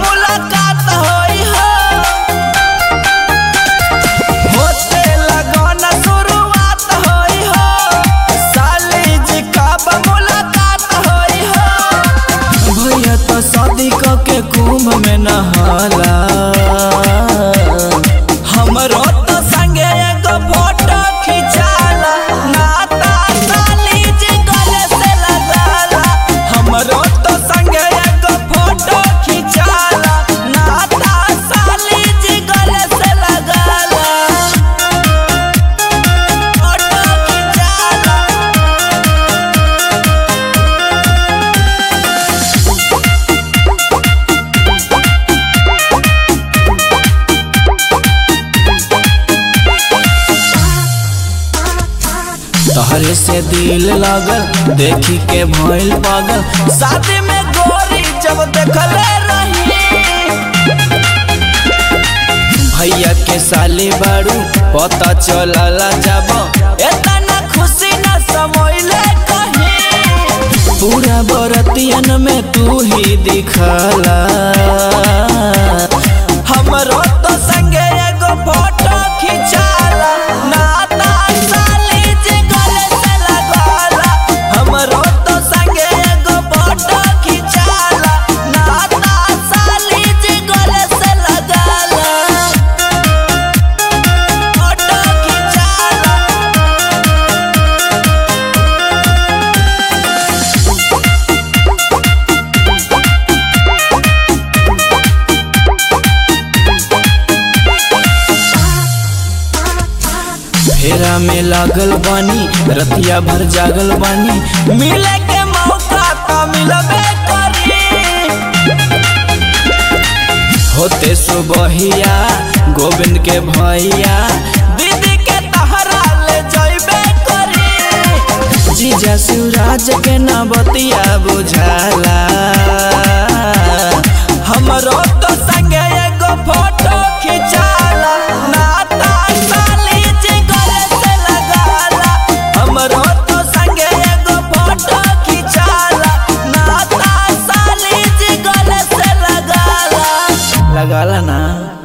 मुलाकात होई हो होते लगन शुरुआत होई हो साली जी कब मुलाकात होई हो भैया तो शादी क के कुंभ में नहाला हमरो तो संगे एगो फोटो खिंचाला नाता साली जी गले से लगाला हमरो तो संगे एगो फोटो खिंचाला नाता साली जी गले से लगाला फोटो खिंचाला तहरे से दिल लागल देखी के भइल पागल शादी में गोरी जब देखले रही भैया के साली बाड़ू पता चलला जब एतना खुशी न समोइले कहीं पूरा बरतियन में तू ही दिखला हमरो तो संगे एगो फोटो खिंचाला नाता साली जी गले से लगाला हमरो तो संगे एगो फोटो खिंचाला नाता साली जी गले से लगाला फोटो खिंचाला फेरा में लागल बानी रतिया भर जागल बानी मिले के मौका तो मिलबे करी होते सुबहिया गोविंद के भैया दीदी के तहरा ले जइबे करी जीजा शिवराज के ना बतिया बुझाला हमरो तो संगे एगो फोटो खिंचाला नाता साली जी गले से लगाला हमरो तो संगे एगो फोटो खिंचाला नाता साली जी गले से लगाला लगाला ना